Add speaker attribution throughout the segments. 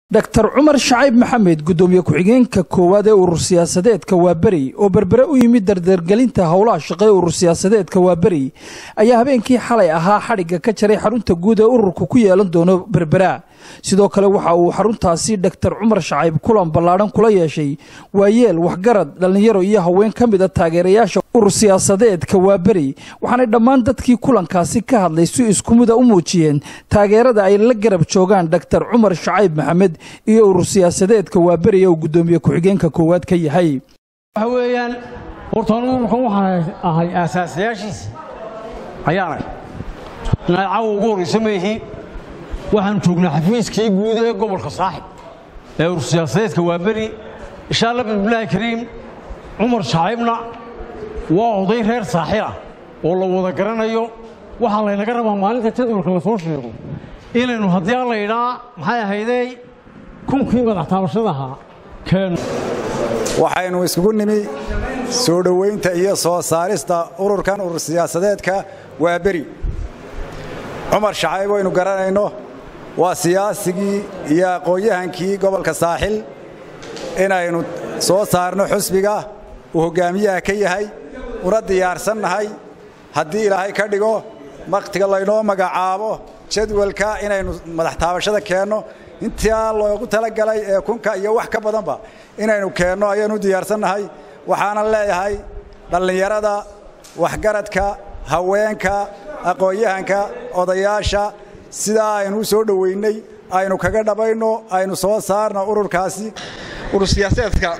Speaker 1: dr cumar shacayb maxamed guddoomiye ku-xigeenka koowaad ee urur siyaasadeedka waaberi oo berbere u yimid dardargelinta howlaha shaqe ee urur siyaasadeedka waaberi ayaa habeenkii xalay ahaa xadhigga ka jaray xarunta guud ee ururku ku yeelan doono berbera sidoo kale waxa uu xaruntaasi dr cumar shacayb kulan ballaadhan kula yeeshay waayeel waxgarad dhallinyaro iyo haween ka mid a taageerayaasha urur siyaasadeedka waaberi waxaanay dhammaan dadkii kulankaasi ka hadlay si iskumida u muujiyeen taageerada ay la garab joogaan dr cumar shacayb maxamed iyo urur siyaasadeedka waaberi ee uu guddoomiye ku-xigeenka koowaad ka yahay
Speaker 2: waxa weeyaan horta anu ururkan waxaan ahay aasaasayaashiisa ayaanay naacawa ugu horraysa meehi waxaanu joognaa xafiiskii guud ee gobolka saaxib ee urur siyaasadeedka waaberi insha allah bismillaahi kariim cumar shacaybna waa oday reer saaxila oo la wada garanayo waxaa laynaga rabaa maalinta jadwalka la soo sheego inaynu haddii aan laydhaa maxay ahaydey kunkii madaxtaabashadaha keeno
Speaker 3: waxaynu iskugu nimi soo dhowaynta iyo soo saarista ururkan urur siyaasadeedka waa beri cumar shacayb waynu garanayno waa siyaasigii iyo aqoon-yahankii gobolka saaxil inaynu soo saarno xusbiga uu hoggaamiyaha ka yahay una diyaarsannahay haddii ilaahay ka dhigo wakhtiga laynoo magacaabo jadwalka inaynu madaxtaabashada keenno intaa loogu talagalay ee kunka iyo wax ka badanba inaynu keenno ayaanu u diyaarsannahay waxaanan leeyahay dhallinyarada waxgaradka haweenka aqoon-yahanka odayaasha sidaa aynu u soo dhowaynay aynu kaga dhabayno aynu soo saarno ururkaasi
Speaker 4: urur siyaasadeedka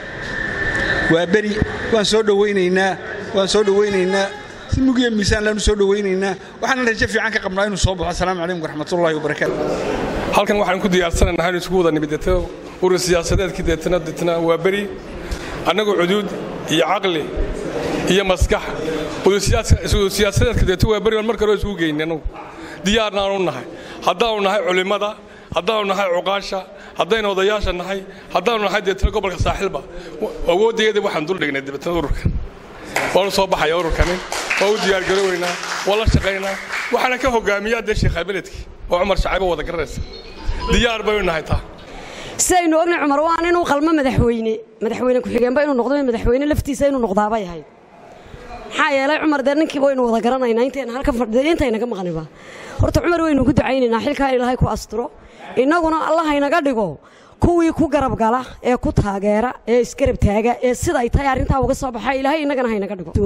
Speaker 4: waa beri waan soo dhowaynaynaa waan soo dhowaynaynaa si mugiya miisaan laanu soo dhowaynaynaa waxaanan rajo fiican ka qabnaa inuu soo baxo asalaamu calaykum waraxmatullaahi wabarakaatu
Speaker 5: halkan waxaan ku diyaarsanaynaa inu isugu wada nimid deetna urur siyaasadeedkii deetna deetna waa beri annagoo cuduud iyo caqli iyo maskax urur siyaasadeedka deetna waa beri baan marka hore isugu geynay annagu diyaarna aanu nahay haddaanu nahay culimmada haddaanu nahay cuqaasha haddaynu odayaasha nahay haddaanu nahay deetna gobolka saaxilba awooddeeda waxaan dul dhignay deetna ururkan waanu soo baxaya ururkani waa u diyaargarooweynaa waa la shaqaynaa waxaana ka hogaamiyaa dee sheekh abeledkii oo cumar shacaybo wada garanaysa diyaar baynu nahay taa
Speaker 6: sidaynu ogna cumar waan inuu qalmo madaxweyne madaxweyne ku-xigeenba inuu noqdo madaxweyne laftiisa inuu noqdaabay ahayd maxaa yeelay cumar dee ninkiiba waynu wada garanaynaa intayna halkan fadhiday intayna ka maqniba horta cumar waynu ku ducaynaynaa xilkaa ilaahay ku asturo innaguna allah haynaga dhigo kuwii ku garab gala ee ku taageera ee isgarab taaga ee sida ay tahay arrintaa uga soo baxa ilaahay innagana haynaga dhigo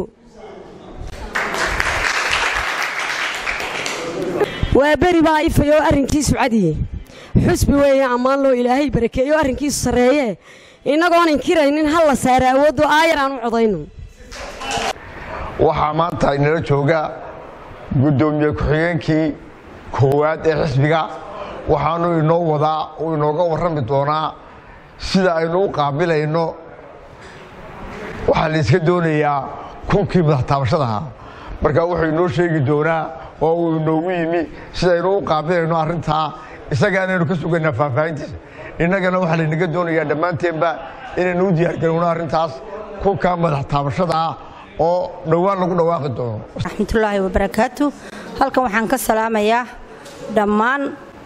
Speaker 6: waa beri baa ifayoo arrinkiisu cadiye xusbi weeye ammaan loo ilaahay barakeeyo arrinkiisu sarreeye innagoon inkiraynin hal la saara awooddo aayar aan u codayno
Speaker 7: waxaa maanta inala jooga guddoomiye ku-xigeenkii koowaad ee xisbiga waxaanu inoo wadaa uu inooga warrami doonaa sida aynu u qaabilayno waxaa la iska doonayaa kunkii madaxtaabashadaha marka wuxuu inoo sheegi doonaa oo uu inoogu yimi sidaynu u qaabilayno arrintaa isagaanaynu ka sugaynaa faahfaahintiisa innagana waxaa laynaga doonayaa dhammaanteenba inaynu u diyaargarowno arrintaas kunka madaxtaabashada ah oo dhowaan lagu dhawaaqi doono
Speaker 8: raxmatullaahi wabarakaatu halkan waxaan ka salaamayaa dhammaan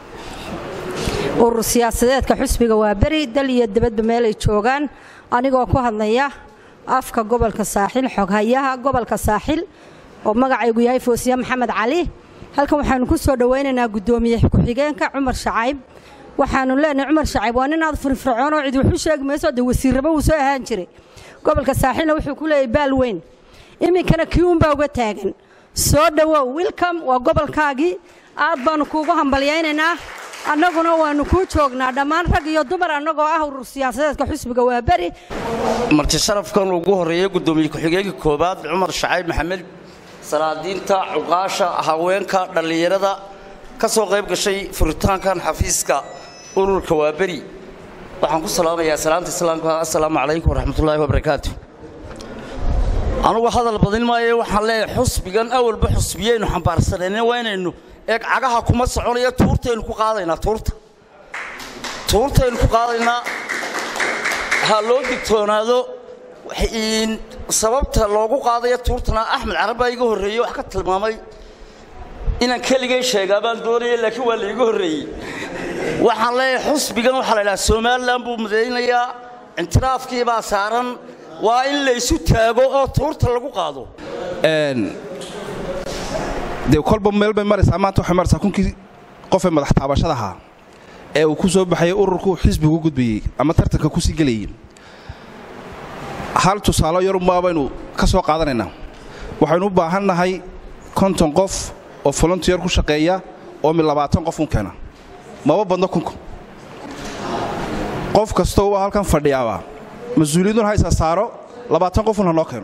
Speaker 8: urur siyaasadeedka xusbiga waa beri dal iyo dibadba meelay joogaan anigoo ku hadlaya afka gobolka saaxil xoghayaha gobolka saaxil oo magacaygu yahay foosiye maxamed cali halkan waxaanu ku soo dhowaynaynaa guddoomiye ku-xigeenka cumar shacayb waxaanu leenahay cumar shacayb waa nin aad firfircoon oo cid waxu sheegi mayso dee wasiirraba wuu soo ahaan jiray gobolka saaxilna wuxuu ku leeyahay baal weyn iminkana kii uunbaa uga taagan soo dhowow wilcom waa gobolkaagii aad baannu kuugu hambalyaynaynaa annaguna waannu kuu joognaa dhammaan rag iyo dumar annagoo ah urur siyaasadeedka xusbiga waa beri
Speaker 9: marti sharafkan ugu horreeyey guddoomiye ku-xigeenka koowaad cumar shacayb maxamed salaadiinta cuqaasha haweenka dhallinyarada ka soo qayb gashay furitaankan xafiiska ururka waa beri waxaan ku salaamayaa salaamta islaamka assalaamu calaykum waraxmatullaahi wabarakaatu anugu hadal badin maayo waxaan leeyahay xusbigan awalba xusbiyaynu xambaarsanayna waa inaynu eeg cagaha kuma soconaya tuurtaynu ku qaadaynaa tuurta tuurtaynu ku qaadaynaa ha loo digtoonaado sababta loogu qaadaya tuurtana axmed carab baa iga horreeyey wax ka tilmaamay inaan keligay sheegaa baan doonaya laakiin waa laiga horreeyey waxaan leeyahay xusbigan waxaa la idhaha somalilan buu midaynayaa intiraafkii baa saaran waa in la isu taago oo tuurta lagu qaado
Speaker 10: dee kolba meel bay maraysaa maanta waxay maraysaa kunkii qofee madax taabashada ahaa ee uu ku soo baxayay ururku xisbigu gudbayey ama tartanka ku sii gelayey hal tusaalo yarunbaa baynu ka soo qaadanaynaa waxaynu u baahan nahay konton qof oo volontiyer ku shaqeeya oo mid labaatan qof un keena maba badno kunka qof kastoo waa halkan fadhiyaaba mas-uuliyadun haysa saaro labaatan qofun ha noo keeno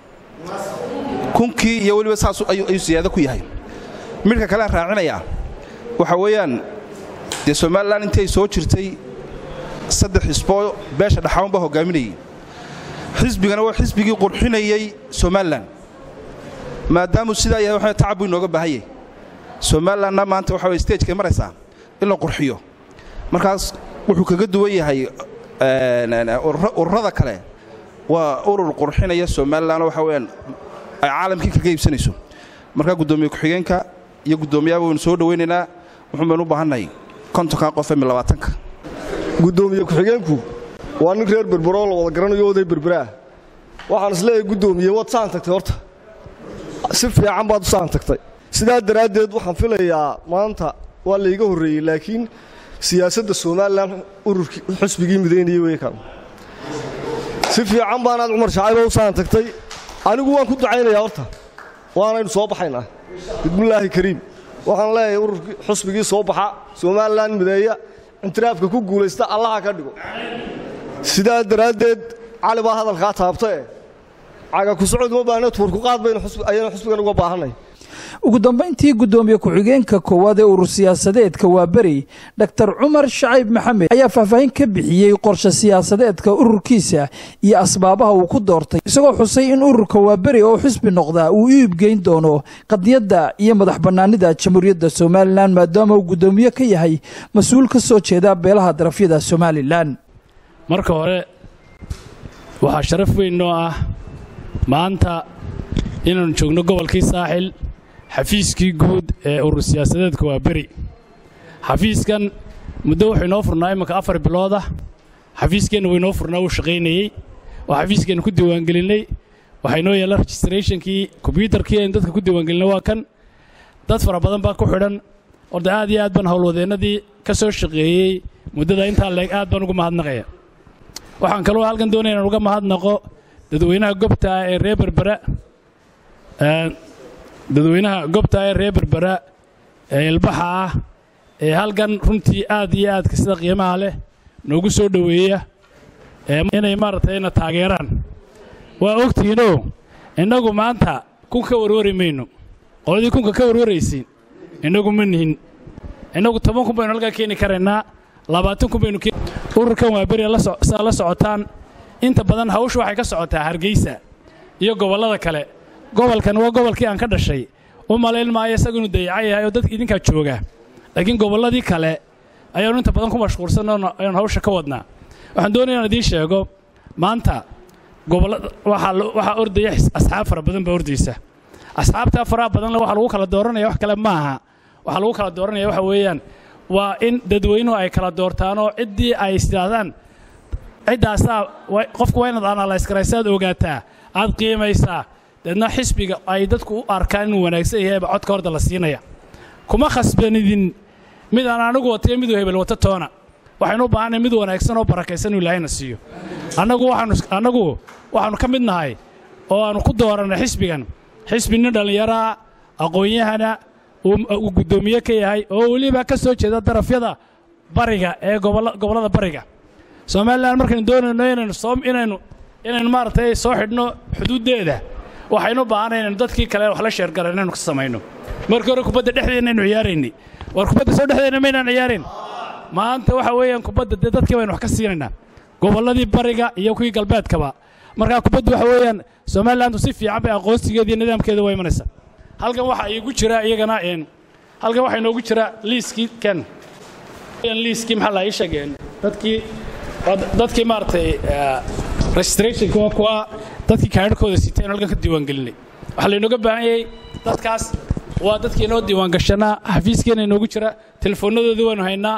Speaker 10: kunkii iyo weliba saas ayuu siyaado ku yahay midhka kalean raacinayaa waxa weeyaan dee somalilan intii ay soo jirtay saddex xisboo beesha dhaxaanbaa hoggaaminayay xisbigana waa xisbigii qurxinayey somalilan maadaamuu sidaa yahay waxa tacab buu inooga baahan yahay somalilanna maanta waxa way stagekay maraysaa in la qurxiyo markaas wuxuu kaga duwan yahay ururada kale waa urur qurxinaya somalilan waxa weyaan ay caalamkii kaga iibsanayso markaa guddoomiye ku-xigeenka iyo guddoomiyaaba waynu soo dhowaynaynaa wuxuun baynu u baahannahay kontonka qofee mi labaatanka
Speaker 11: guddoomiye ku-xigeenku waa nin reer berberoo la wada garanayo oday berberaah waxaan isleeyahay guddoomiye waad saan tagtay horta si fiican baad u saan tagtay sidaa daraaddeed waxaan filayaa maanta waa layga horreeyey laakiin siyaasadda somalilan ururkii xusbigii midaynayay wey kan si fiican baanaad cumar shacayba u saan tagtay anigu waan ku ducaynayaa horta waanaynu soo baxaynaa bismillaahi kariim waxaan leeyahay ururkii xusbigii soo baxa somalilan mideeya intiraafka ku guulaysta allaha ka dhigo sidaa daraaddeed cali baa hadalkaa taabtae caga ku socod uma baahna tuurku qaad baynu ayaynu xusbigan uga baahannay
Speaker 1: ugu dambayntii guddoomiye ku-xigeenka koowaad ee urur siyaasadeedka waa beri dor cumar shacayb maxamed ayaa faahfaahin ka bixiyey qorshe siyaasadeedka ururkiisa iyo asbaabaha uu ku doortay isagoo xusay in ururka waa beri oo xisbi noqdaa uu u iibgeyn doono qadiyadda iyo madax bannaanida jamhuuriyadda somalilan maadaama uu guddoomiye ka yahay mas-uul ka soo jeeda beelaha darafyada somalilan
Speaker 12: marka hore waxaa sharaf weyn noo ah maanta inaannu joogno gobolkii saaxil xafiiskii guud ee urur siyaasadeedka waa beri xafiiskan muddo wuxuu inoo furnaa imminka afar bilood ah xafiiskeenna wuu inoo furnaa wuu shaqaynayey oo xafiiskeenna ku diiwaangelinnay waxaa inoo yaalla registrationkii kombyuutarkii aynu dadka ku diiwaangelinay waa kan dad fara badan baa ku xidhan orda aad iyo aad baan howlwadeennadii ka soo shaqeeyey muddada intaa leeg aad baan uga mahadnaqaya waxaan kaloo halkan doonaya inaan uga mahadnaqo dadweynaha gobta ah ee reer berbera dadweynaha gobta ee reer berbera ee ilbaxa ah ee halkan runtii aad iyo aadka sida qiimaha leh noogu soo dhoweeya inay maaragtay na taageeraan waa ogtihiinoo innagu maanta kun ka warwari mayno qoladii kunka ka warwaraysiin innagu ma nihin innagu toban kun baynu halkaa keeni karaynaa labaatan kun baynu ururkan waa beri saa la socotaan inta badan hawshu waxay ka socotaa hargeysa iyo gobollada kale gobolkan waa gobolkii aan ka dhashay u malayn maayo isagu inuu dayaca yahay oo dadka idinkaa jooga laakiin gobolladii kale ayaannu inta badan ku mashquulsan ayaan hawsha ka wadnaa waxaan doonaya inaan idiin sheego maanta waxaa ordaya asxaab fara badan baa ordaysa asxaabtaa faraha badanle waxa lagu kala dooranaya wax kale maaha waxaa lagu kala dooranaya waxa weeyaan waa in dadweynuhu ay kala doortaanoo ciddii ay isdhaahdaan ciddaasaa qofku waa inaad analysgaraysaad ogaataa aad qiimaysaa deedna xisbiga ay dadku u arkaan inuu wanaagsan yahayba codka horda la siinaya kuma khasbanidin mid aan anigu watayo miduu hebel wata toona waxaynu u baahanay mid wanaagsan oo barakaysan inuu ilaahayna siiyo annagu waxaannu waxaannu ka mid nahay oo aannu ku doorannay xisbigan xisbi nin dhallinyaraa aqoon-yahana uu guddoomiye ka yahay oo weliba ka soo jeeda darafyada bariga ee gobollada bariga somalilan markaynu doonayno inaynu soo inaynu inaynu maaragtay soo xidhno xuduuddeeda waxaynu u baahanay inaynu dadkii kale wax la sheergaran inaynu ka samayno markii hore kubadda dhexdeennaynu ciyaaraynay war kubadda soo dhexdeenna maynaan ciyaarayn maanta waxa weeyaan kubadda dee dadkii baynu wax ka siinaynaa gobolladii bariga iyo kuwii galbeedkaba markaa kubaddu waxa weeyaan somalilandu si fiican bay aqoonsigeeda iyo nidaamkeeda waa imanaysa halkan waxaa iigu jira iyagana halkan waxaa inoogu jira liiskii kan liiskii maxaa la ii sheegeen dadkii dadkii maaragtay registrationka waa kuwa dadkii kaadhkooda siteen halkan ka diiwaangelinay waxaa laynooga baahan yahay dadkaas waa dadkii inoo diiwaangashanaa xafiiskeenna inoogu jira telefoonnadoodii waynu haynaa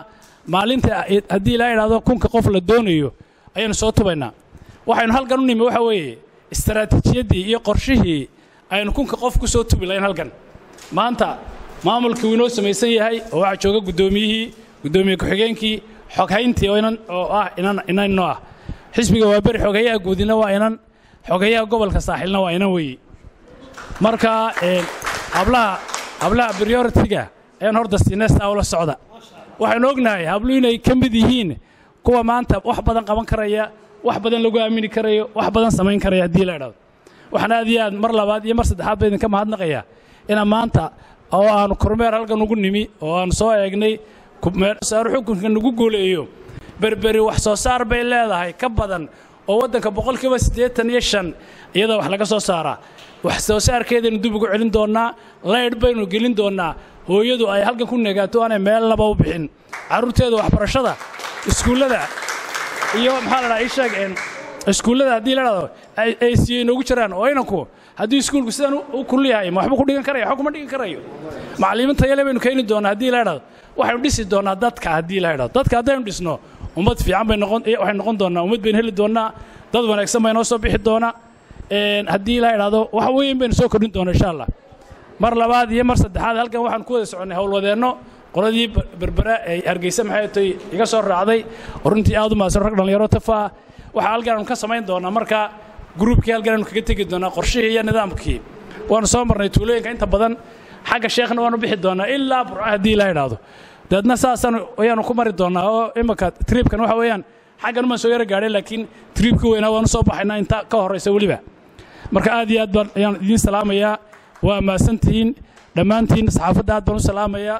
Speaker 12: maalinta haddii ilaa idhahdo kunka qof la doonayo ayaynu soo tubaynaa waxaynu halkan u nimi waxa weeye istaraatiijiyaddii iyo qorshihii aynu kunka qof ku soo tubi lahayn halkan maanta maamulkii wuu inoo samaysan yahay oo waxaa jooga guddoomiyihii guddoomiye ku-xigeenkii xoghayntii oo inan oo ah inan inanno ah xisbiga waa beri xogeeyaha guudina waa inan xogeeyaha gobolka saaxilna waa inan weeye marka hablaha hablaha prioritiga ayaan horta siinesta ula socda waxaynu ognahay habluhu inay ka mid yihiin kuwa maanta wax badan qaban karaya wax badan lagu aamini karayo wax badan samayn karaya haddii la idhahdo waxaan aad iyo aad mar labaad iyo mar saddexaad ba idinka mahadnaqayaa inaan maanta oo aanu kormeer halkan ugu nimi oo aanu soo eegnay meelsaaro xukunka nagu guuleeyo berberi wax soo saar bay leedahay ka badan oo waddanka boqolkiiba siddeetan iyo shan iyadoo wax laga soo saaraa wax soo saarkeedaynu dib ugu celin doonnaa laydh baynu gelin doonnaa hooyadu ay halkan ku negaato aanay meel laba u bixin carruurteeda waxbarashada iskuullada iyo maxaa la dhaha ii sheeg iskuullada haddii la dhahdo ay siiyey noogu jiraan oo inanku haddii iskuulku sidan u kulul yahay ma waxba ku dhigan karaya waxba kuma dhigan karayo macallimiin tayale baynu keeni doonnaa haddii la idhahdo waxaynu dhisi doonnaa dadka haddii la idhahdo dadka haddaynu dhisno ummad fiican bay noqon waxay noqon doonnaa ummad baynu heli doonnaa dad wanaagsan baa inoo soo bixi doona haddii la idhahdo wax weyn baynu soo kordhin doona insha allah mar labaad iyo mar saddexaad halkan waxaan ku wada soconnay howlwadeenno qoladii berbera ee hargeysa maxay tay iga soo raacday oo runtii aad u mahadsan rag dhallinyaro tafaa waxaa halkan aanu ka samayn doonaa marka gruubkii halkan aanu kaga tegi doonaa qorshihii iyo nidaamkii waanu soo marnay tuulooyinka inta badan xagga sheekhna waanu bixi doonaa ilaa burca haddii la idhaahdo dabeedna saasaan ayaanu ku mari doonaa oo imika triibkan waxa weeyaan xaggan umaan soo yara gaadhay laakiin triibkii weynaa waanu soo baxaynaa inta ka horraysa weliba marka aad iyo aad baan ayaan idiin salaamayaa waa mahadsantihiin dhammaantiin saxaafadda aad baan u salaamayaa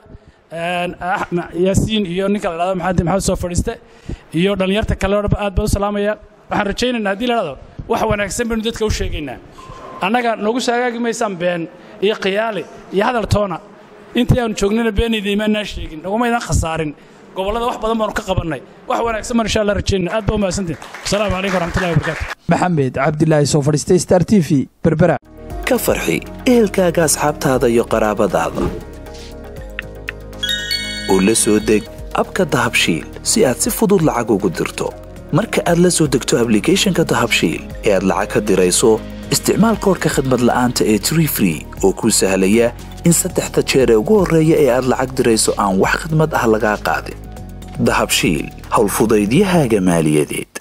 Speaker 12: yaasiin iyo ninka la dhahdo maxamed maxamed soo fadhiiste iyo dhallinyarta kale oo aad baan u salaamayaa waxaan rajaynaynaa haddii la dhahdo wax wanaagsan baynu dadka u sheegaynaa annaga noogu saagaagi maysaan been iyo khiyaali iyo hadal toona intii aanu joognana beenayda imaanaa sheegin nagumaydaan khasaarin gobollada wax badan baanu ka qabannay wax wanaagsan baan insha allah rajaynayna aad baa u mahadsantiin asalaamu calaykum waraxmatullahi wabarakaatu
Speaker 1: maxamed cabdilaahi soo fadhiistay star t v berbera
Speaker 13: ka farxi ehelkaaga asxaabtaada iyo qaraabadaada oo la soo deg abka dahabshiil si aad si fudud lacag ugu dirto marka aad la soo degto ablicathonka dahabshiil ee aad lacag ka dirayso isticmaal koodhka khadmad la'aanta ee tree free oo kuu sahlaya in saddexda jeer ee ugu horreeya ee aad lacag dirayso aan wax khidmad ah lagaa qaadin dahabshiil howlfudaydiyahaaga maaliyadeed